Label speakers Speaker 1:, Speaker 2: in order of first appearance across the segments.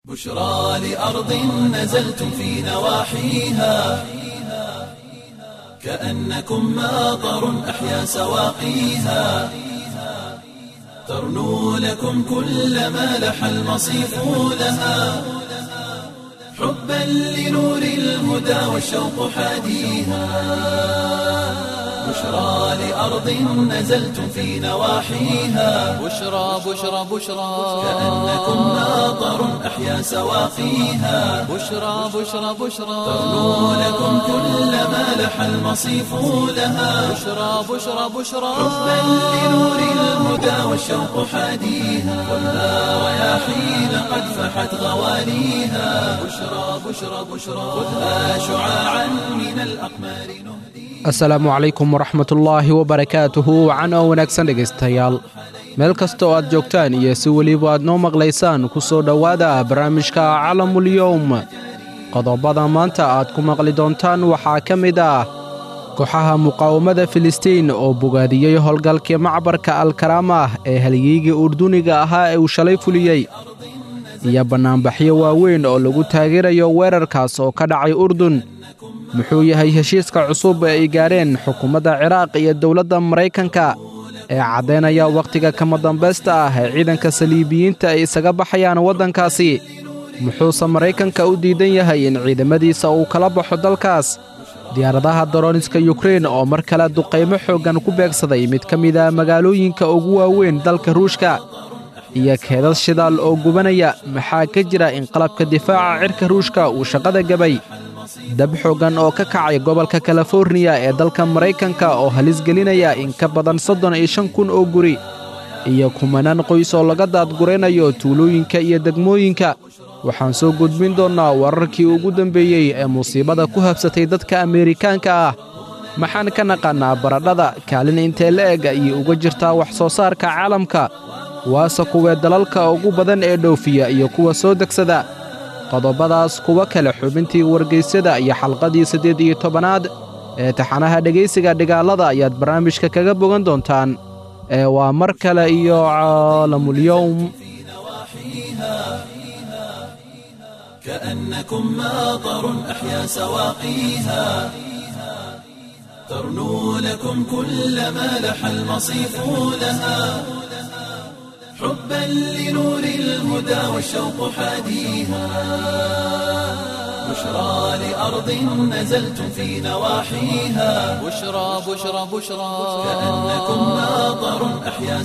Speaker 1: بشرى لأرض نزلتم في نواحيها كأنكم ماطر أحيا سواقيها ترنو لكم كل ما لح المصيف لها حبا لنور الهدى والشوق حاديها بشرى لأرض نزلتم في نواحيها
Speaker 2: بشرى بشرى بشرى
Speaker 1: كأنكم ماطر أحيا سواقيها
Speaker 2: بشرى بشرى بشرى
Speaker 1: ترنو لكم كل ما لح المصيف لها
Speaker 2: بشرى بشرى بشرى
Speaker 1: حبا لنور الهدى والشوق حاديها والنار رياحين قد فحت غواليها بشرى بشرى بشرى خذها شعاعا من الأقمار نهديها
Speaker 3: asalaamu calaykum waraxmatullaahi wabarakaatuhu wacan oo wanaagsan dhegaystayaal meel kasta oo aad joogtaan iyo si weliba aad noo maqlaysaan ku soo dhowaada barnaamijka calamulyowm qodobada maanta aad ku maqli doontaan waxaa ka mid ah kooxaha muqaawamada filistiin oo bogaadiyey howlgalkii macbarka alkaraamah ee halyeygii urduniga ahaa ee uu shalay fuliyey iyo bannaanbaxyo waaweyn oo lagu taageerayo weerarkaas oo ka dhacay urdun muxuu yahay heshiiska cusub ee ay gaadheen xukuumadda ciraaq iyo dowladda maraykanka ee caddaynaya wakhtiga kama dambaysta ah ee ciidanka saliibiyiinta ay isaga baxayaan waddankaasi muxuuse maraykanka u diidan yahay in ciidamadiisa uu kala baxo dalkaas diyaaradaha daroniska yukrein oo mar kale duqaymo xooggan ku beegsaday mid ka mid ah magaalooyinka ugu waaweyn dalka ruushka iyo keedad shidaal oo gubanaya maxaa ka jira in qalabka difaaca cirka ruushka uu shaqada gebay dab xooggan oo ka kacay gobolka kaliforniya ee dalka maraykanka oo halis gelinaya in ka badan soddon iyo shan kun oo guri iyo kumanaan qoys oo laga daadguraynayo tuulooyinka iyo degmooyinka waxaan soo gudbin doonnaa wararkii ugu dambeeyey ee musiibada ku habsatay dadka ameerikaanka ah maxaan ka naqannaa baradhada kaalin intee la eg ayay uga jirtaa wax soo saarka caalamka waase kuwee dalalka ugu badan ee dhoofiya iyo kuwa soo degsada qodobadaas kuwa kale xubintii wargaysyada iyo xalqadii siddeed iyo tobanaad ee taxanaha dhegaysiga dhigaalada ayaad barnaamijka kaga bogan doontaan ee waa mar kale iyo caalamulyowm
Speaker 1: كأنكم ماطر أحيا سواقيها ترنو لكم كل ما لح المصيف لها حبا لنور الهدى والشوق حاديها بشرى لأرض نزلتم في نواحيها
Speaker 2: بشرى بشرى بشرى
Speaker 1: كأنكم ماطر أحيا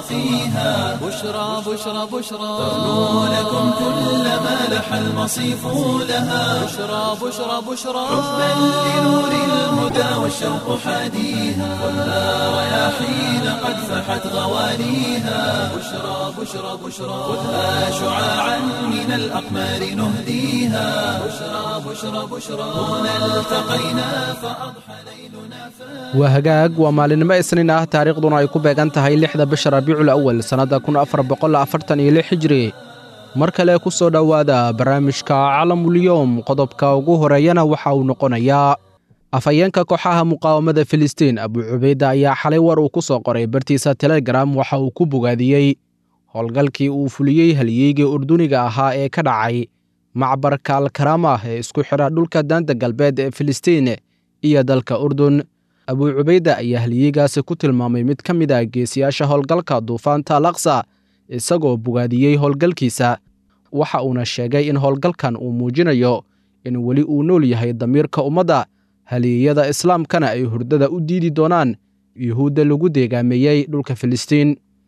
Speaker 1: سواقيها
Speaker 2: بشرى بشرى بشرى
Speaker 1: ترنو لكم كل ما لح المصيف لها
Speaker 2: بشرى بشرى بشرى
Speaker 1: حبا لنور الهدى والشوق حاديها والنار رياحين قد فحت غواليها بشرى بشرى بشرى خذها شعاعا من الأقمار نهديها بشرى بشرى بشرى هنا التقينا فأضحى ليلنا
Speaker 3: waa hagaag waa maalinimo isniin ah taariikhduna ay ku beegan tahay lixda bisha rabiicul awal sannadda kun afar boqol afartan iyo lix hijri mar kale ku soo dhowaada barnaamijka calamulyowm qodobka ugu horeeyana waxa uu noqonayaa afhayeenka kooxaha muqaawamada filistiin abuu cubayda ayaa xalay war uu ku soo qoray bartiisa telegram waxa uu ku bogaadiyey howlgalkii uu fuliyey halyeygii urduniga ahaa ee ka dhacay macbarka alkaraamah ee isku xidha dhulka daanta galbeed ee filistiin iyo dalka urdun abuu cubayda ayaa halyeygaasi ku tilmaamay mid ka mid ah geesiyaasha howlgalka duufaanta alaqsa isagoo bogaadiyey howlgalkiisa waxa uuna sheegay in howlgalkan uu muujinayo in weli uu nool yahay damiirka ummadda halyeeyada islaamkana ay hurdada u diidi doonaan yuhuudda lagu deegaameeyey dhulka filistiin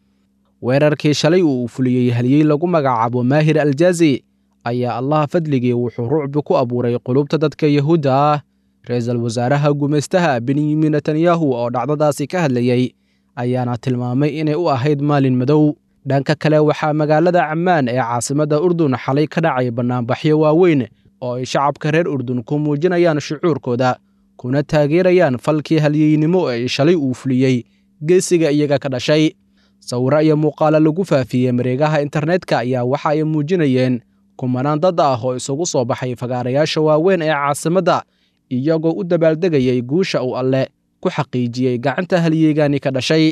Speaker 3: weerarkii shalay uu fuliyey halyey lagu magacaabo maahir aljaazi ayaa allaha fadligii wuxuu rucbi ku abuuray qulubta dadka yahuudda ah ra-iisul wasaaraha gumaystaha benyamin netanyahu oo dhacdadaasi ka hadlayey ayaana tilmaamay inay u ahayd maalin madow dhanka kale waxaa magaalada cammaan ee caasimadda urdun xalay ka dhacay bannaanbaxyo waaweyn oo ay shacabka reer urdun ku muujinayaan shucuurkooda kuna taageerayaan falkii halyeynimo ee shalay uu fuliyey geesiga iyaga ka dhashay sawiro iyo muuqaalo lagu faafiyey mareegaha internetka ayaa waxa ay muujinayeen kumanaan dad ah oo isugu soo baxay fagaarayaasha waaweyn ee caasimadda iyagoo u dabaaldegayay guusha uu alle ku xaqiijiyey gacanta halyeegaani ka dhashay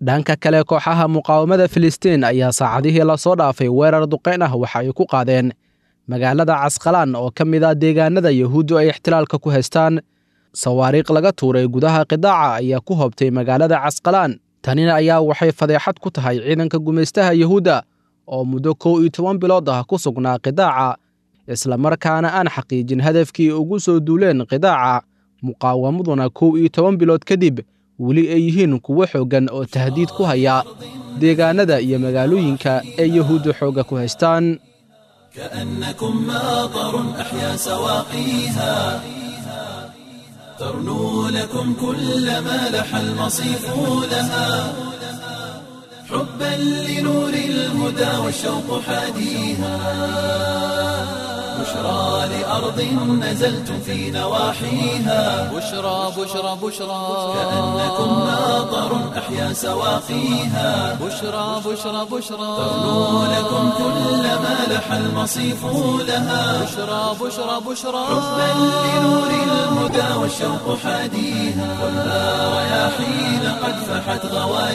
Speaker 3: dhanka kale kooxaha muqaawamada filistiin ayaa saacadihii lasoo dhaafay weerar duqayn ah waxa ay ku qaadeen magaalada casqalaan oo ka mid ah deegaanada yahuuddu ay ixtilaalka ku haystaan sawaariikh laga tuuray gudaha qidaaca ayaa ku hobtay magaalada casqalaan tanina ayaa waxay fadeexad ku tahay ciidanka gumaystaha yahuudda oo muddo kow iyo toban bilood ah ku sugnaa qidaaca islamarkaana aan xaqiijin hadafkii ugu soo duuleen qidaaca muqaawamaduna kow iyo toban bilood kadib weli ay yihiin kuwo xooggan oo tahdiid ku haya deegaanada iyo magaalooyinka ee yahuuddu xoogga ku haystaan
Speaker 1: كأنكم ماطر أحيا سواقيها ترنو لكم كل ما لح المصيف لها حبا لنور الهدى والشوق حاديها بشرى لأرض نزلتم في نواحيها
Speaker 2: بشرى بشرى بشرى
Speaker 1: كأنكم ماطر أحيا سواقيها
Speaker 2: بشرى بشرى بشرى
Speaker 1: ترنو لكم كل ما لح المصيف لها
Speaker 2: بشرى بشرى بشرى
Speaker 1: حبا لنور الهدى والشوق حاديها خذها رياحين قد فحت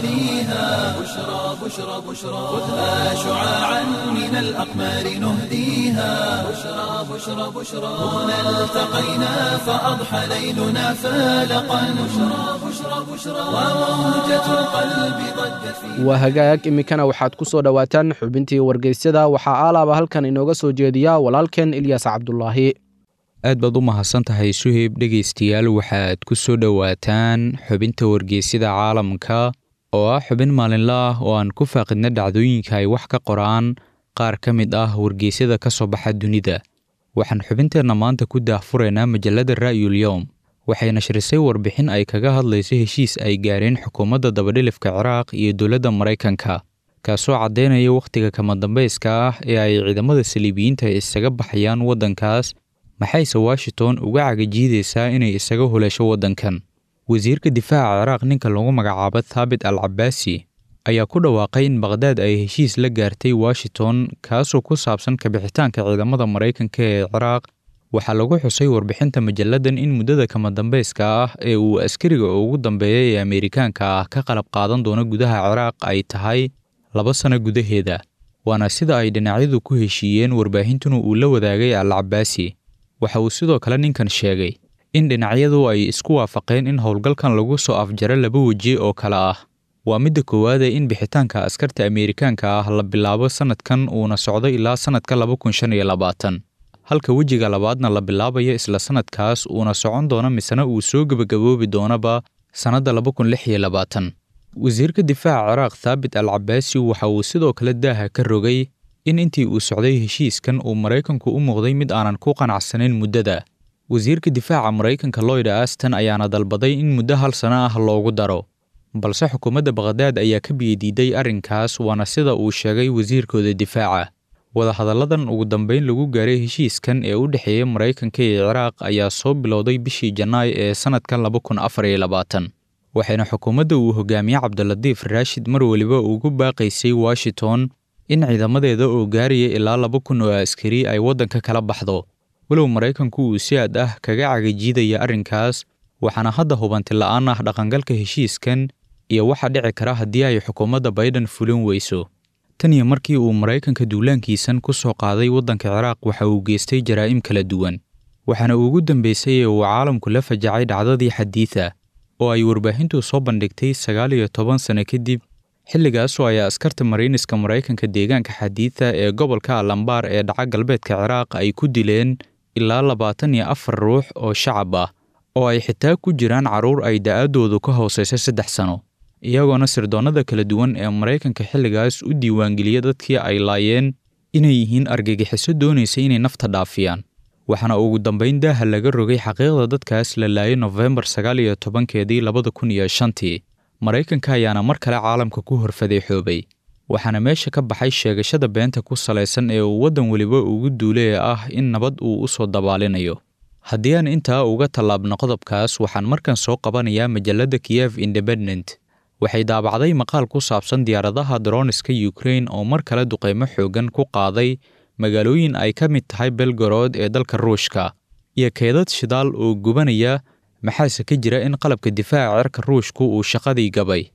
Speaker 1: غواليها بشرى بشرى بشرى خذها شعاعا من الأقمار نهديها بشرى بشرى بشرى هنا التقينا فأضحى ليلنا فالقا بشرى بشرى بشرى وموجة القلب ضجت في
Speaker 3: waa hagaag iminkana waxaad ku soo dhowaataan xubintii wargeysyada waxaa aalaaba halkan inooga soo jeediya walaalkeen ilyaas cabdulaahi
Speaker 4: aad baad u mahadsan tahay suheyb dhegaystayaal waxaad ku soo dhowaataan xubinta wargeysyada caalamka oo ah xubin maalinle ah oo aan ku faaqidna dhacdooyinka ay wax ka qoraan qaar ka mid ah wargeysyada ka soo baxa dunida waxaan xubinteenna maanta ku daahfuraynaa majalladda ra'yul yowm waxay nashrisay warbixin ay kaga hadlayso heshiis ay gaareen xukuumadda dabadhilifka ciraaq iyo dowladda maraykanka kaasoo caddaynaya wakhtiga kama dambayska ah ee ay ciidamada saliibiyiinta isaga baxayaan waddankaas maxayse washington uga cagajiidaysaa inay isaga huleesho waddankan wasiirka difaaca ciraaq ninka lagu magacaabo thaabit al cabaasi ayaa ku dhawaaqay in baqhdaad ay heshiis la gaartay washington kaasoo ku saabsan kabixitaanka ciidamada maraykanka ee ciraaq waxaa lagu xusay warbixinta majalladan in muddada kama dambayska ah ee uu askariga ugu dambeeya ee ameerikaanka ah ka qalab qaadan doono gudaha ciraaq ay tahay laba sano gudaheeda waana sida ay dhinacyadu ku heshiiyeen warbaahintuna uu la wadaagay al cabaasi waxa uu sidoo kale ninkan sheegay in dhinacyadu ay isku waafaqeen in howlgalkan lagu soo afjaro laba weji oo kale ah waa midda koowaad ee in bixitaanka askarta ameerikaanka ah la bilaabo sannadkan uuna socdo ilaa sannadka laba kun shan iyo labaatan halka wejiga labaadna la bilaabayo isla sannadkaas uuna socon doono misena uu soo gebagaboobi doonaba sannadda laba kun lix iyo labaatan wasiirka difaaca ciraaq thaabit al cabaasi waxa uu sidoo kale daaha ka rogay in intii uu socday heshiiskan uu maraykanku u muuqday mid aanan ku qanacsanayn muddada wasiirka difaaca maraykanka lloyd aston ayaana dalbaday in muddo hal sano ah loogu daro balse xukuumadda baqhdaad ayaa ka biyadiiday arrinkaas waana sida uu sheegay wasiirkooda difaaca wadahadalladan ugu dambeyn lagu gaaray heshiiskan ee u dhexeeya maraykanka iyo ciraaq ayaa soo bilowday bishii janaayo ee sannadkan laba kun afar iyo labaatan waxayna xukuumadda uu hogaamiye cabdilatiif raashid mar weliba ugu baaqaysay washington in ciidamadeeda oo gaaraya ilaa laba kun oo askari ay waddanka kala baxdo walow maraykanku uu si aad ah kaga cagajiidaya arrinkaas waxaana hadda hubanti la'aan ah dhaqangalka heshiiskan iyo waxa dhici kara haddii ay xukuumadda bayden fulin weyso tan iyo markii uu maraykanka duulaankiisan ku soo qaaday waddanka ciraaq waxa uu geystay jaraa'im kala duwan waxaana ugu dambaysay ee uu caalamku la fajacay dhacdadii xadiida oo ay warbaahintu soo bandhigtay sagaal iyo toban sano kadib xilligaasoo ay askarta mariiniska maraykanka deegaanka xadiida ee gobolka alambaar ee dhaca galbeedka ciraaq ay ku dileen ilaa labaatan iyo afar ruux oo shacab ah oo ay xitaa ku jiraan carruur ay da'aaddoodu ka hoosaysa saddex sano iyagoona sirdoonnada kala duwan ee maraykanka xilligaas u diiwaangeliya dadkii ay laayeen inay yihiin argagixiso doonaysa inay nafta dhaafiyaan waxaana ugu dambayn daaha laga rogay xaqiiqda dadkaas la laayay nofembar sagaal iyo tobankeedii labada kun iyo shantii maraykanka ayaana mar kale caalamka ku horfadeexoobay waxaana meesha ka baxay sheegashada beenta ku salaysan ee uu waddan weliba ugu duulee ah in nabad uu u soo dabaalinayo haddii aan intaa uga tallaabno qodobkaas waxaan markan soo qabanayaa majalladda kiyef independent waxay daabacday maqaal ku saabsan diyaaradaha droniska ukrain oo mar kale duqeymo xooggan ku qaaday magaalooyin ay ka mid tahay belgorod ee dalka ruushka iyo keedad shidaal oo gubanaya maxaase ka jira in qalabka difaaca cirka ruushku uu shaqadii gabay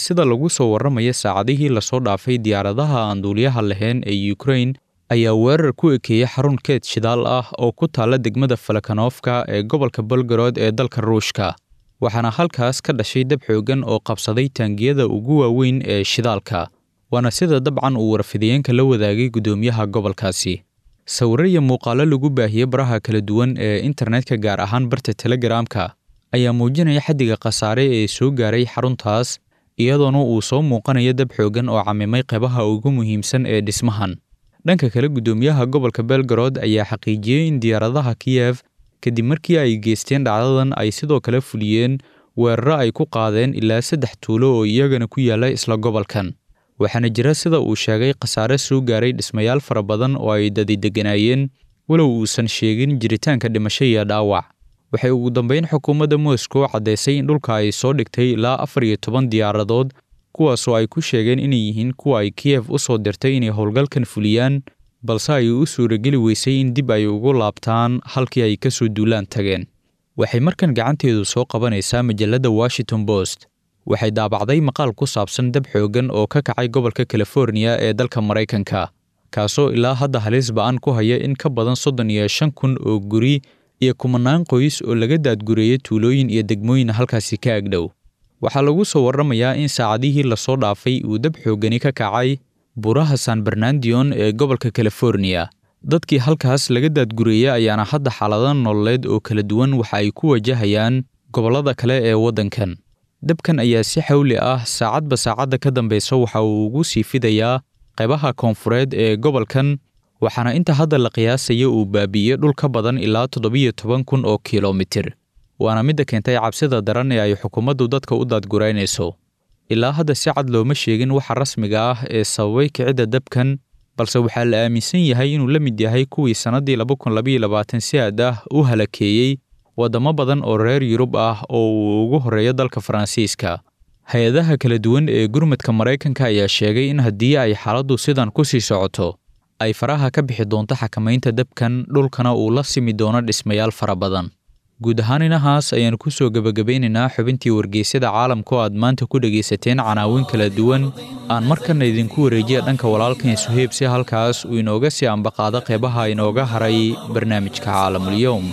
Speaker 4: sida lagu soo warramaya saacadihii lasoo dhaafay diyaaradaha aan duuliyaha lahayn ee ukrain ayaa weerar ku ekeeyey xarun keed shidaal ah oo ku taalla degmada falakanovka ee gobolka bolgarod ee dalka ruushka waxaana halkaas ka dhashay dab xoogan oo qabsaday taangiyada ugu waaweyn ee shidaalka waana sida dabcan uu warfidiyeenka la wadaagay guddoomiyaha gobolkaasi sawirro iyo muuqaallo lagu baahiyey baraha kala duwan ee internetka gaar ahaan barta telegaraamka ayaa muujinaya xaddiga khasaare ee soo gaaray xaruntaas iyadoona uu soo muuqanayo dab xoogan oo camimay qaybaha ugu muhiimsan ee dhismahan dhanka kale guddoomiyaha gobolka belgarod ayaa xaqiijiyey in diyaaradaha kiyef kadib markii ay geysteen dhacdadan ay sidoo kale fuliyeen weeraro ay ku qaadeen ilaa saddex tuulo oo iyagana ku yaalla isla gobolkan waxaana jira sida uu sheegay khasaare soo gaaray dhismayaal fara badan oo ay dadi degganaayeen walow uusan sheegin jiritaanka dhimasho iyo dhaawac waxay ugu dambeyn xukuumadda moscow caddaysay in dhulka ay soo dhigtay ilaa afar iyo toban diyaaradood kuwaasoo ay ku sheegeen inay yihiin kuwa ay kiyef u soo dirtay inay howlgalkan fuliyaan balse ay u suurageli weysay in dib ay ugu laabtaan halkii ay ka soo duulaan tageen waxay markan gacanteedu soo qabanaysaa majalladda washington post waxay daabacday maqaal ku saabsan dab xoogan oo ka kacay gobolka californiya ee dalka maraykanka kaasoo ilaa hadda halis ba'an ku haya in ka badan soddon iyo shan kun oo guri iyo kumanaan qoys oo laga daadgureeyey tuulooyin iyo degmooyin halkaasi ka agdhow waxaa lagu soo warramayaa in saacadihii lasoo dhaafay uu dab xoogani ka kacay buraha san bernandion ee gobolka californiya dadkii halkaas laga daadgureeyey ayaana hadda xaalado nololeed oo kala duwan waxa ay ku wajahayaan gobollada kale ee waddankan dabkan ayaa si xawli ah saacadba saacadda ka dambaysa waxa uu ugu sii fidayaa qaybaha koonfureed ee gobolkan waxaana inta hadda la qiyaasaya uu baabi'iyey dhul ka badan ilaa toddobiyo toban kun oo kilomitir waana midda keentay cabsida daran ee ay xukuumaddu dadka u daadguraynayso ilaa hadda si cad looma sheegin waxa rasmiga ah ee sababay kicidda dabkan balse waxaa la aaminsan yahay inuu la mid yahay kuwii sannaddii laba kun labaiyo labaatan si aad ah u halakeeyey waddamo badan oo reer yurub ah oo uu ugu horreeyo dalka faransiiska hay-adaha kala duwan ee gurmadka maraykanka ayaa sheegay in haddii ay xaaladdu sidan ku sii socoto ay faraha ka bixi doonto xakamaynta dabkan dhulkana uu la simi doono dhismayaal fara badan guud ahaan inahaas ayaanu ku soo gebagabeynaynaa xubintii wargeysyada caalamka oo aad maanta ku dhegaysateen canaawin kala duwan aan markana idinku wareejiya dhanka walaalkan suheyb si halkaas uu inooga sii ambaqaado qeybaha inooga haray barnaamijka caalamulyoum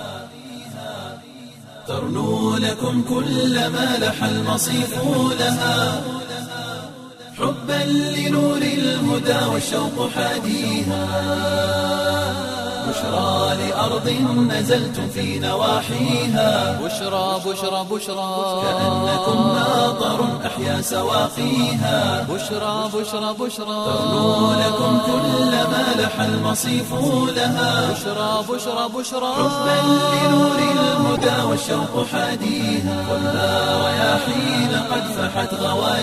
Speaker 1: ترنو لكم كل ما لح المصيف لها حبا لنور الهدى والشوق حاديها بشرى لأرض نزلتم في نواحيها
Speaker 2: بشرى بشرى بشرى
Speaker 1: كأنكم ناظر أحيا سواقيها
Speaker 2: بشرى بشرى بشرى
Speaker 1: ترنو لكم كل ما لح المصيف لها
Speaker 2: بشرى بشرى بشرى
Speaker 1: حبا لنور الهدى والشوق حاديها خذها رياحين قد فحت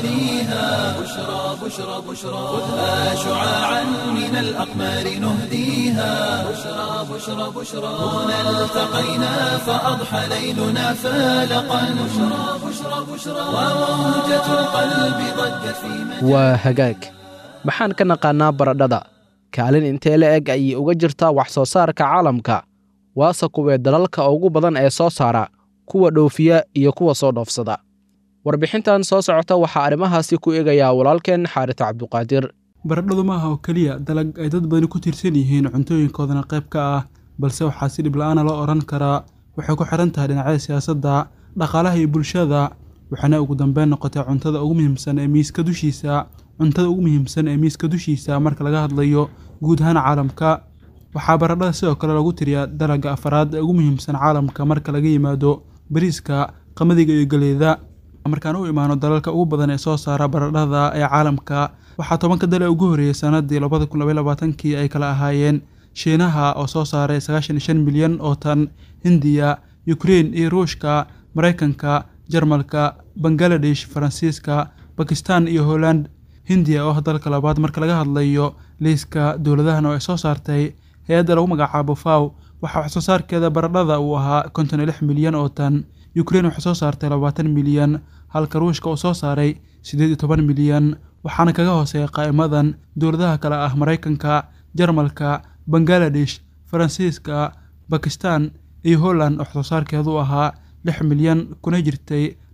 Speaker 1: غواليها بشرى بشرى بشرى خذها شعاعا من الأقمار نهديها بشرى بشرى بشرى هنا التقينا فأضحى ليلنا فالقا بشرى بشرى بشرى وموجة القلب ضجت في مجال
Speaker 3: waa hagaag maxaan ka naqaannaa baradhada kaalin intee la eg ayay uga jirtaa wax soo saarka caalamka waase kuwee dalalka ugu badan ee soo saara kuwa dhoofiya iyo kuwa soo dhoofsada warbixintan soo socota waxaa arrimahaasi ku eegayaa walaalkeen xaarita cabduqaadir
Speaker 5: baradhadu ma aha oo keliya dalag ay dad badani ku tiirsan yihiin cuntooyinkoodana qayb ka ah balse waxaa si dhib la-aana loo odhan karaa waxay ku xihan tahay dhinacyada siyaasadda dhaqaalaha iyo bulshada waxaana ugu dambeyn noqotay cuntada ugu muhiimsan ee miiska dushiisa cuntada ugu muhiimsan ee miiska dushiisa marka laga hadlayo guud ahaan caalamka waxaa baradhada sidoo kale lagu tiriyaa dalagga afaraad ee ugu muhiimsan caalamka marka laga yimaado bariiska qamadiga iyo galeeda markaan u imaano dalalka ugu badan ee soo saara baradhada ee caalamka waxaa tobanka dal ee ugu horreeyey sanadii labada kun labaiy labaatankii ay kala ahaayeen shiinaha oo soo saaray sagaashan iyo shan milyan oo tan hindiya ukrein iyo ruushka maraykanka jarmalka bangaladesh faransiiska bakistan iyo holland hindiya oo ah dalka labaad marka laga hadlayo liiska dowladahan oo ay soo saartay hay-adda lagu magacaabo faw waxaa wax soo saarkeeda baradhada uu ahaa konton iyo lix milyan oo tan ukrein waxay soo saartay labaatan milyan halka ruushka uu soo saaray siddeed iyo toban milyan waxaana kaga hooseeya qaa'imadan dowladaha kale ah maraykanka jarmalka bangaladesh faransiiska bakistan iyo holland oo wax soo saarkeedu ahaa lix milyan kuna jirtay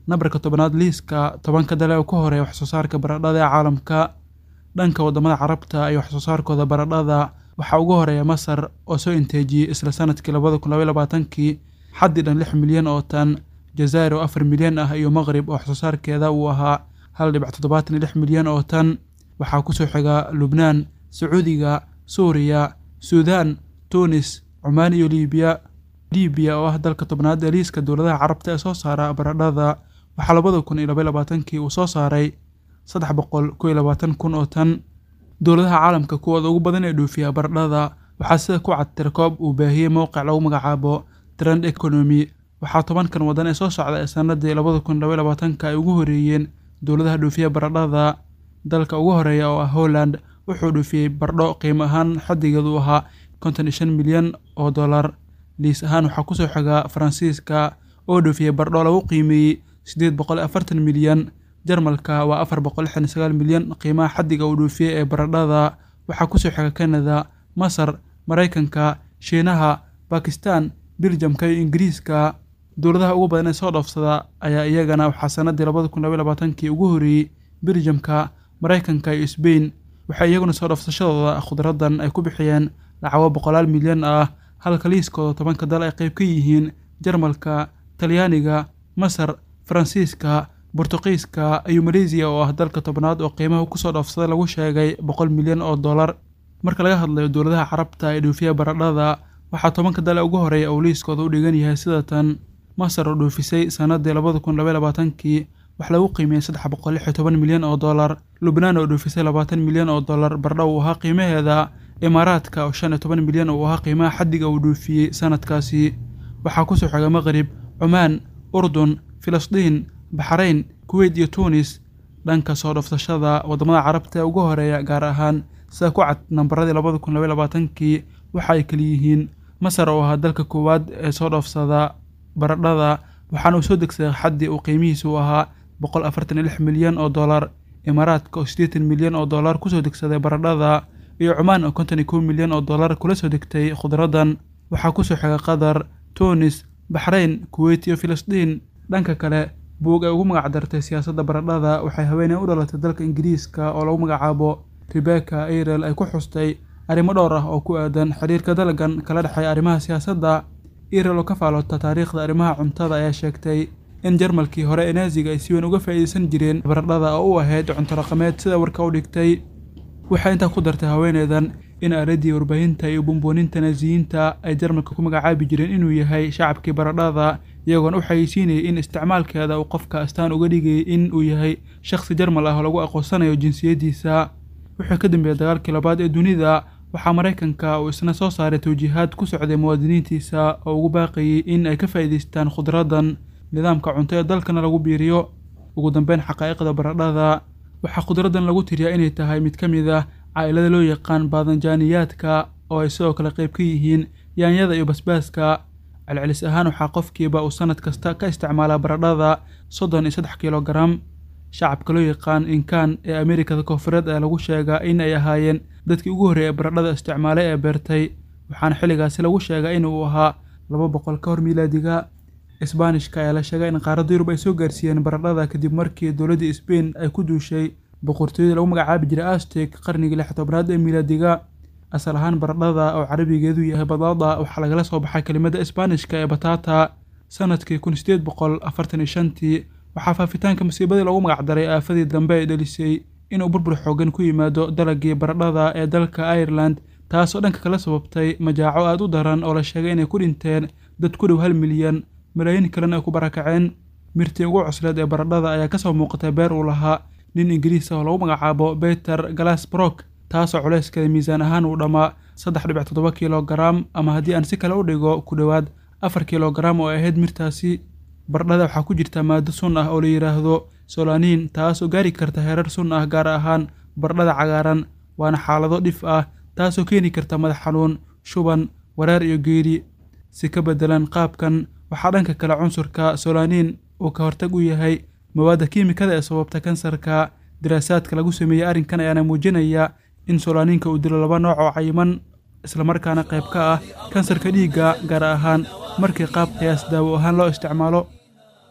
Speaker 5: nambarka tobanaad liiska tobanka dale oo ka horeeya waxsoo saarka baradhada ee caalamka dhanka wadamada carabta iyo waxsoo saarkooda baradhada waxaa ugu horeeya masar oo soo inteejiyey isla sanadkii labada kun labaiy labaatankii xaddi dhan lix milyan oo tan jazaa'ir oo afar milyan ah iyo maqrib oo waxsoo saarkeeda uu ahaa hal dhibic toddobaatan iyo lix milyan oo tan waxaa kusoo xiga lubnaan sacuudiga suuriya suudaan tunis cumaan iyo liibiya liibiya oo ah dalka tobnaad ee liiska dowladaha carabta ee soo saara baradhada waxaa labada kun iyo labaiy labaatankii uu soo saaray saddex boqol kow iyo labaatan kun oo tan dowladaha caalamka kuwooda ugu badan ee dhoofiya baradhada waxaa sida ku cad tirkoob uu baahiyey mowqic lagu magacaabo trend economy waxaa tobankan wadan ee soo socda ee sanadii labada kun labaiy labaatanka ay ugu horeeyeen dowladaha dhoofiya baradhada dalka ugu horeeya oo ah holland wuxuu dhoofiyey bardho qiimo ahaan xaddigeedu ahaa konton iyo shan milyan oo dollar liis ahaan waxaa kusoo xigaa faransiiska oo dhoofiyey bardho lagu qiimeeyey siddeed boqol afartan milyan jarmalka waa afar boqol lixdan iyo sagaal milyan qiimaha xaddiga uu dhoofiyey ee baradhada waxaa kusoo xiga canada masar maraykanka shiinaha bakistan biljamka iyo ingiriiska dowladaha ugu badan ee soo dhoofsada ayaa iyagana waxaa sanadii labada kun labaiy labaatankii ugu horeeyey biljamka maraykanka iyo sbain waxay iyaguna soo dhoofsashadooda khudradan ay ku bixiyeen lacago boqolaal milyan ah halka liiskooda tobanka dal ay qayb ka yihiin jarmalka talyaaniga masar faransiiska bortuqiiska iyo maleysiya oo ah dalka tobnaad oo qiimaha kusoo dhoofsaday lagu sheegay boqol milyan oo dollar marka laga hadlayo dowladaha carabta ee dhoofiya baradhada waxaa tobanka dale ugu horeeya uu liiskooda u dhigan yahay sida tan masar oo dhoofisay sanadii labada kun labaiy labaatankii wax lagu qiimiyey saddex boqol lix iyo toban milyan oo dollar lubnaan oo dhoofisay labaatan milyan oo dollar bardho uu ahaa qiimaheeda imaaraadka oo shan iyo toban milyan uu ahaa qiimaha xaddiga uu dhoofiyey sanadkaasi waxaa kusoo xiga maqrib cumaan urdun filistiin baxrayn kuweyt iyo tuunis dhanka soo dhoofsashada wadamada carabta ee ugu horeeya gaar ahaan sida ku cad nambaradii labada kun labaiy labaatankii waxa ay kaliyihiin masar oo ahaa dalka koowaad ee soo dhoofsada baradhada waxaana uu soo degsaday xaddii uu qiimihiisu ahaa boqol afartan iyo lix milyan oo dollar imaaraadka oo siddeetan milyan oo dollar kusoo degsaday baradhada iyo cumaan oo konton iyo kow milyan oo dollar kula soo degtay khudradan waxaa kusoo xiga qatar tunis baxrayn kuweyt iyo filistiin dhanka kale buug ay ugu magac dartay siyaasadda baradhada waxay haweeney u dhalatay dalka ingiriiska oo lagu magacaabo rebecca airel ay ku xustay arrimo dhowr ah oo ku aadan xiriirka dalagan kala dhexeeya arrimaha siyaasadda airel oo ka faaloota taariikhda arrimaha cuntada ayaa sheegtay in jarmalkii hore ee naasiga ay si weyn uga faa'iidaysan jireen baradhada oo u ahayd cunto dhaqameed sida warka u dhigtay waxay intaa ku dartay haweeneydan in aaladii warbaahinta iyo buunbuuninta naasiyiinta ay jarmalka ku magacaabi jireen inuu yahay shacabkii baradhada iyagoona u xayeysiinayay in isticmaalkeeda uu qofka astaan uga dhigayay in uu yahay shakhsi jarmal ah oo lagu aqoonsanayo jinsiyaddiisa wuxuu ka dambeeyey dagaalkii labaad ee dunida waxaa maraykanka uu isna soo saaray tawjiihaad ku socday muwaadiniintiisa oo ugu baaqayay in ay ka faa'iidaystaan khudradan nidaamka cunto ee dalkana lagu biiriyo ugu dambeyn xaqaa'iqda baradhada waxaa khudradan lagu tiriyaa inay tahay mid ka mid ah caa'ilada loo yaqaan baadanjaaniyaadka oo ay sidoo kale qayb ka yihiin yaanyada iyo basbaaska celcelis ahaan waxaa qofkiiba uu sanad kasta ka isticmaalaa baradhada soddon iyo saddex kilogaram shacabka loo yaqaan inkaan ee amerikada koonfureed ayaa lagu sheegaa in ay ahaayeen dadkii ugu horreeyay baradhada isticmaalay ee beertay waxaana xilligaasi lagu sheegaa in uu ahaa laba boqol ka hor miilaadiga isbaanishka ayaa la sheegay in qaaradda yurub ay soo gaarsiiyeen baradhada kadib markii dowladdii sbain ay ku duushay boqortooyadii lagu magacaabi jiray astek qarnigii lix tobnaad ee miilaadiga asal ahaan baradhada oo carabigeedu yahay badaada waxaa lagala soo baxay kelimada isbaanishka ee batata sanadkii kun sideed boqol afartan iyo shantii waxaa faafitaanka masiibadii loogu magacdaray aafadii dambe ay dhelisay inuu burbur xoogan ku yimaado dalagii baradhada ee dalka ireland taasoo dhanka kala sababtay majaaco aada u daran oo la sheegay inay ku dhinteen dad ku dhow hal milyan malaayiin kalena ay ku barakaceen mirtii ugu cusleed ee baradhada ayaa kasoo muuqatay beer uu lahaa nin ingiriis ah oo lagu magacaabo beter galasbrock taasoo culeyskeeda miisaan ahaan uu dhammaa saddex dhibic toddoba kilogaram ama haddii aan si kale u dhigo ku dhowaad afar kilogaram oo ay ahayd mirtaasi baradhada waxaa ku jirta maado sun ah oo la yidhaahdo solaniin taasoo gaari karta heerar sun ah gaar ahaan baradhada cagaaran waana xaalado dhif ah taasoo keeni karta madax xanuun shuban wareer iyo geeri si ka beddelan qaabkan waxaa dhanka kale cunsurka solaniin uu ka hortag u yahay mawaadda kiimikada ee sababta kansarka daraasaadka lagu sameeyey arrinkan ayaana muujinaya in solaniinka uu dilo laba nooc oo cayiman islamarkaana qayb ka ah kansarka dhiigga gaar ahaan markii qaab qiyaas daawo ahaan loo isticmaalo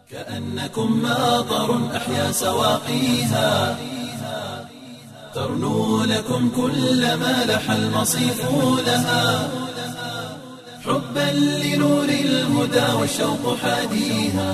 Speaker 1: كأنكم ماطر أحيا سواقيها ترنو لكم كل ما لح المصيف لها حبا لنور الهدى والشوق حاديها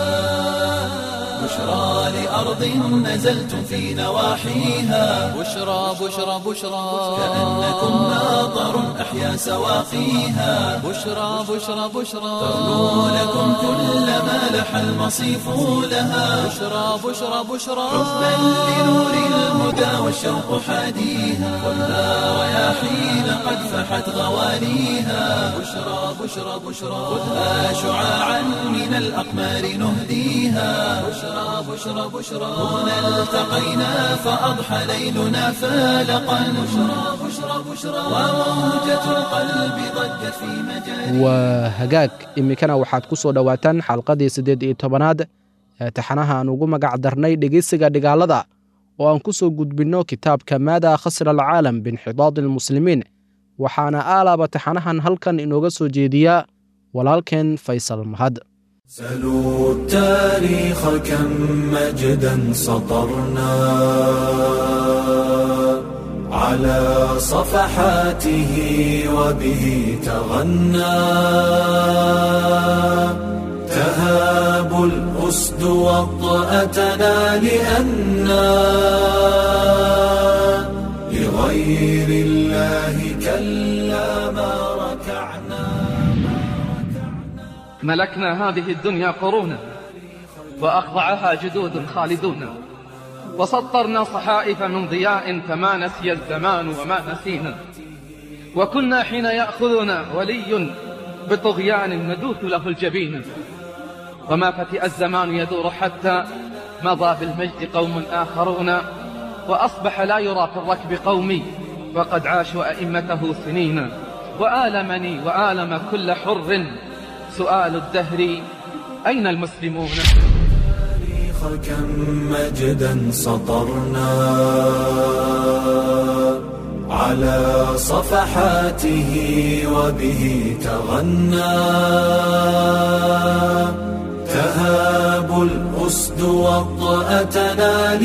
Speaker 1: بشرى لأرض نزلتم في نواحيها
Speaker 2: بشرى بشرى بشرى
Speaker 1: كأنكم ماطر أحيا سواقيها
Speaker 2: بشرى بشرى بشرى
Speaker 1: ترنو لكم كل ما لح المصيف لها
Speaker 2: بشرى بشرى بشرى
Speaker 1: حبا لنور الهدى والشوق حاديها خذها رياحين قد فحت غواليها بشرى بشرى بشرى خذها شعاعا من الأقمار نهديها بشرى بشرى بشرى هنا التقينا فأضحى ليلنا فالقا بشرى بشرى بشرى وموجة القلب ضجت في مجال
Speaker 3: waa hagaag iminkana waxaad ku soo dhowaataan xalqadii siddeed iyo tobanaad ee taxanaha aan ugu magac darnay dhegeysiga dhigaalada oo aan ku soo gudbinno kitaabka maada khasra alcaalam biinxidaadi almuslimiin waxaana aalaaba taxanahan halkan inooga soo jeediya walaalkeen faysal mahad
Speaker 6: سلوا التاريخ كم مجدا سطرنا على صفحاته وبه تغنى تهاب الأسد وطأتنا لأنا لغير الله كلا ما ركعنا
Speaker 7: ملكنا هذه الدنيا قرونا وأخضعها جدود خالدون وسطرنا صحائف من ضياء فما نسي الزمان وما نسينا وكنا حين يأخذنا ولي بطغيان ندوث له الجبين وما فتئ الزمان يدور حتى مضى بالمجد قوم آخرون وأصبح لا يرى في الركب قومي وقد عاشوا أئمته سنين وآلمني وآلم كل حر سؤال الدهر أين المسلمون
Speaker 6: التاريخ كم مجدا سطرنا على صفحاته وبه تغنى تهاب الأسد وطأتنا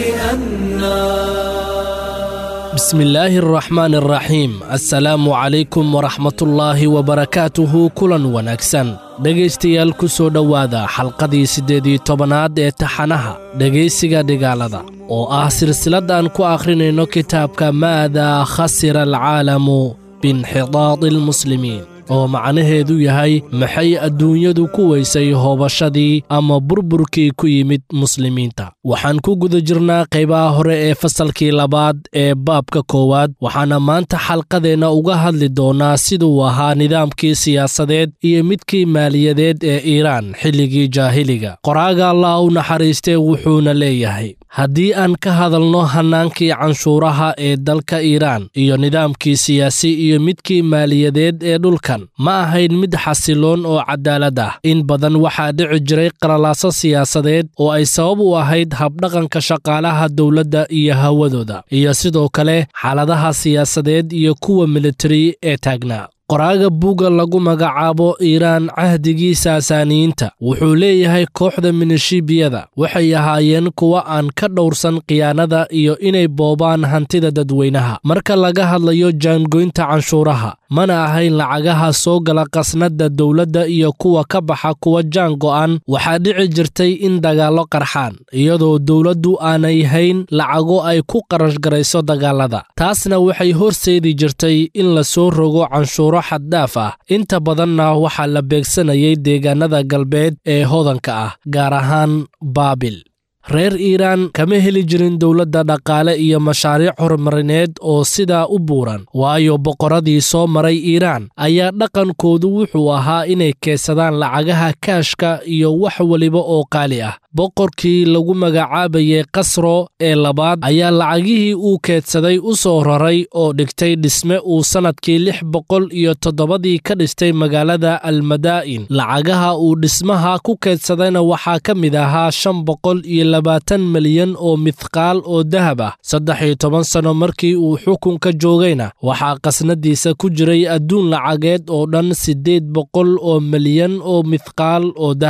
Speaker 6: لأنا
Speaker 8: بسم الله الرحمن الرحيم السلaamu calaykum waraxmat ullaahi wabarakaatuhu kulan wanaagsan dhegaystayaal ku soo dhowaada xalqadii siddeed iyo tobanaad ee taxanaha dhegaysiga dhigaalada oo ah silsilad aan ku akhrinayno kitaabka maadaa khasira alcaalamu biinxidaadi almuslimiin oo macnaheedu yahay maxay adduunyadu ku weysay hoobashadii ama burburkii ku yimid muslimiinta waxaan ku guda jirnaa qaybaha hore ee fasalkii labaad ee baabka koowaad waxaana maanta xalqadeenna uga hadli doonaa siduu ahaa nidaamkii siyaasadeed iyo midkii maaliyadeed ee iiraan xilligii jaahiliga qoraaga allah u naxariistee wuxuuna leeyahay haddii aan ka hadalno hannaankii canshuuraha ee dalka iiraan iyo nidaamkii siyaasi iyo midkii maaliyadeed ee dhulkan ma ahayn mid xasiloon oo cadaalad ah in badan waxaa dhici jiray qalalaaso siyaasadeed oo ay sabab u ahayd habdhaqanka shaqaalaha dowladda iyo hawadooda iyo sidoo kale xaaladaha siyaasadeed iyo kuwa militari ee taagnaa qoraaga buugga lagu magacaabo iiraan cahdigii saasaaniyiinta wuxuu leeyahay kooxda minishibiyada waxay ahaayeen kuwa aan ka dhowrsan khiyaanada iyo inay boobaan hantida dadweynaha marka laga hadlayo jaangoynta canshuuraha mana ahayn lacagaha soo gala qasnadda dowladda iyo kuwa ka baxa kuwa jaan go'an waxaa dhici jirtay in dagaallo qarxaan iyadoo dowladdu aanay hayn lacago ay ku qarashgarayso dagaalada taasna waxay horseedi jirtay in la soo rogo canshuuro xaddhaaf ah inta badanna waxaa la beegsanayay deegaanada galbeed ee hodanka ah gaar ahaan baabil reer iiraan kama heli jirin dowladda dhaqaale iyo mashaariic horumarineed oo sidaa u buuran waayo boqorradii soo maray iiraan ayaa dhaqankoodu wuxuu ahaa inay keedsadaan lacagaha kaashka iyo wax weliba oo qaali ah boqorkii lagu magacaabayay kasro ee labaad ayaa lacagihii uu keedsaday u soo raray oo dhigtay dhisme uu sannadkii lix boqol iyo toddobadii ka dhistay magaalada almadaa'in lacagaha uu dhismaha ku keedsadayna waxaa ka mid ahaa shan boqol iyo labaatan milyan oo mithqaal oo dahab ah saddex iyo toban sanno markii uu xukunka joogayna waxaa qasnadiisa ku jiray adduun lacageed oo dhan siddeed boqol oo milyan oo mithqaal oo dahab ah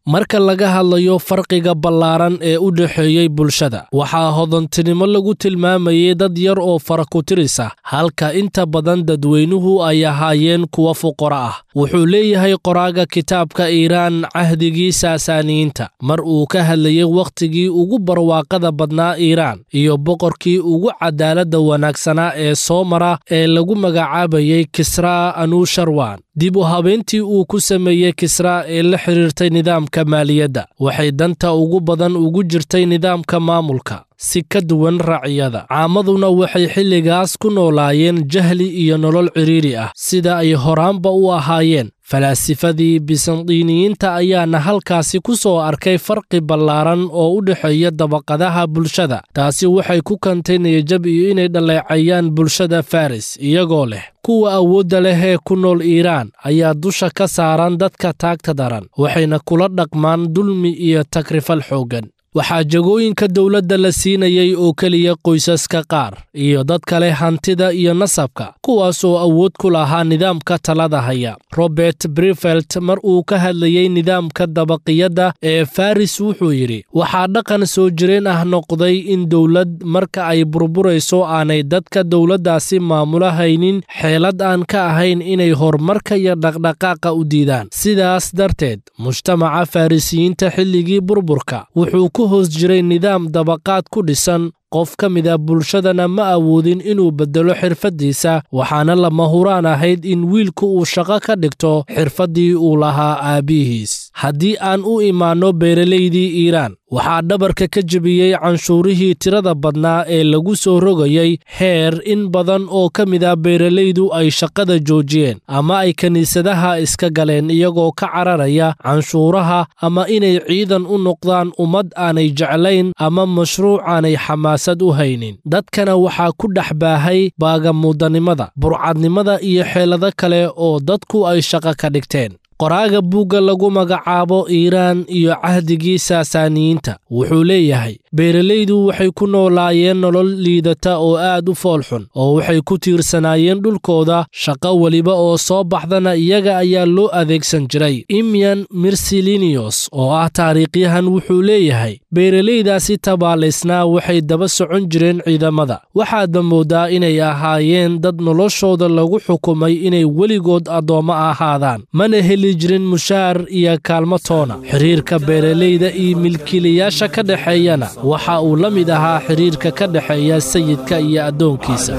Speaker 8: marka laga hadlayo farqiga ballaaran ee u dhexeeyey bulshada waxaa hodantinimo lagu tilmaamayay dad yar oo faraku-tiris ah halka inta badan dadweynuhu ay ahaayeen kuwa fuqaro ah wuxuu leeyahay qoraaga kitaabka iiraan cahdigii saasaaniyiinta mar uu ka hadlayay wakhtigii ugu barwaaqada badnaa iiraan iyo boqorkii ugu cadaaladda wanaagsanaa ee soo mara ee lagu magacaabayay kisraa anusharwan dib u habeyntii uu ku sameeyey kisraa ee la xidhiirtay nidaamka maaliyadda waxay danta ugu badan ugu jirtay nidaamka maamulka si ka duwan raciyada caamaduna waxay xilligaas ku noolaayeen jahli iyo nolol cidhiiri ah sida ay horaanba u ahaayeen falaasifadii bisandiiniyiinta ayaana halkaasi ku soo arkay farqi ballaaran oo u dhexeeya dabaqadaha bulshada taasi waxay ku kantay niyajab iyo inay dhaleecayaan bulshada faris iyagoo leh kuwa awoodda leh ee ku nool iiraan ayaa dusha ka saaran dadka taagta daran waxayna kula dhaqmaan dulmi iyo takrifal xooggan waxaa jagooyinka dowladda la siinayay oo keliya qoysaska qaar iyo dad kale hantida iyo nasabka kuwaas oo awood ku lahaa nidaamka talada haya robert brifelt mar uu ka hadlayey nidaamka dabaqiyadda ee faris wuxuu yidhi waxaa dhaqan soo jireen ah noqday in dowlad marka ay burburayso aanay dadka dowladdaasi maamula haynin xeelad aan ka ahayn inay horumarka iyo dhaqdhaqaaqa u diidaan sidaas darteed mujtamaca farisiyiinta xilligii burburka wuxuu ku hoos jiray nidaam dabaqaad ku dhisan qof ka mida bulshadana ma awoodin inuu beddelo xirfaddiisa waxaana lama huraan ahayd in wiilku uu shaqo ka dhigto xirfaddii uu lahaa aabbihiis haddii aan u imaanno beeralaydii iiraan waxaa dhabarka ka jebiyey canshuurihii tirada badnaa ee lagu soo rogayey heer in badan oo ka mid a beeralaydu ay shaqada joojiyeen ama ay kiniisadaha iska galeen iyagoo ka cararaya canshuuraha ama inay ciidan u noqdaan ummad aanay jeclayn ama mashruuc aanay xamaasad u haynin dadkana waxaa ku dhex baahay baagamuudanimada burcadnimada iyo xeelado kale oo dadku ay shaqo ka dhigteen qoraaga buugga lagu magacaabo iiraan iyo cahdigii saasaaniyiinta wuxuu leeyahay beeralaydu waxay ku noolaayeen nolol liidata oo aad u foolxun oo waxay ku tiirsanaayeen dhulkooda shaqo weliba oo soo baxdana iyaga ayaa loo adeegsan jiray imyan mirsilinios oo ah taariikhyahan wuxuu leeyahay beeralaydaasi tabaalaysnaa waxay daba socon jireen ciidamada waxaadba moodaa inay ahaayeen dad noloshooda lagu xukumay inay weligood addoommo ahaadaan mana heli jirin mushaar iyo kaalmo toona xiriirka beeralayda iyo milkiilayaasha ka dhexeeyana waxa uu la mid ahaa xiriirka ka dhexeeya sayidka iyo addoonkiisa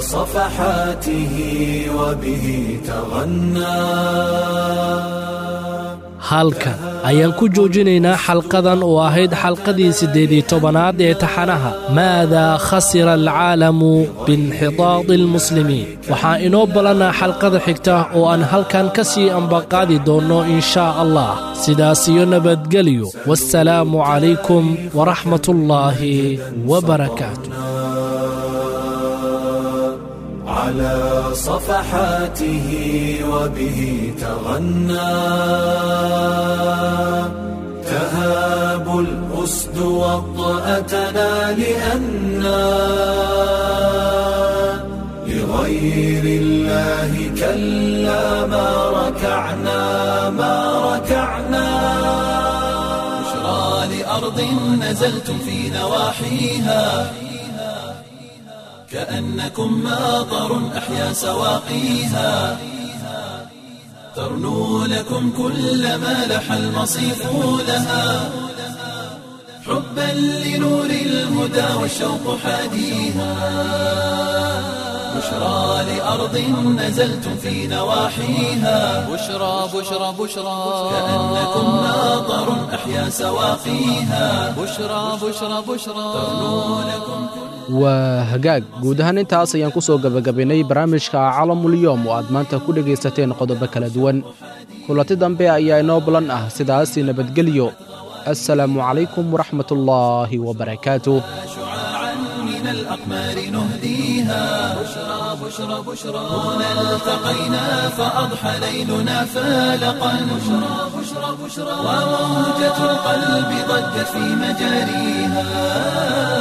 Speaker 6: صفحاته وبه تغنى
Speaker 8: halkan ayaan ku joojinaynaa xalqadan oo ahayd xalqadii siddeed-iyo tobanaad ee taxanaha maadaa khasira alcaalamu biinxitaadi almuslimiin waxaa inoo ballanaa xalqada xigta oo aan halkan ka sii ambaqaadi doonno in shaa allah sidaas iyo nabadgelyo wassalaamu calaykum waraxmatullaahi wabarakaatu
Speaker 6: على صفحاته وبه تغنى تهاب الأسد وطأتنا لأنا لغير الله كلا ما ركعنا ما ركعنا
Speaker 1: بشرى لأرض نزلتم في نواحيها كأنكم ماطر أحيا سواقيها ترنو لكم كل ما لح المصيف لها حبا لنور الهدى والشوق حاديها بشرى لأرض نزلتم في نواحيها
Speaker 2: بشرى بشرى بشرى
Speaker 1: كأنكم ماطر أحيا سواقيها
Speaker 2: بشرى بشرى بشرى
Speaker 3: waa hagaag guud ahaan intaas ayaan ku soo gebagabaynay barnaamijka calamulyoom oo aad maanta ku dhegaysateen qodobo kala duwan kulanti dambe ayaa inoo balan ah sidaasi nabadgelyo assalaamu calaykum waraxmatullaahi wabarakaatu
Speaker 1: شعاعا من الأقمار نهديها بشرى بشرى بشرى هنا التقينا فأضحى ليلنا فالقا بشرى بشرى بشرى وموجة القلب ضجت في مجاريها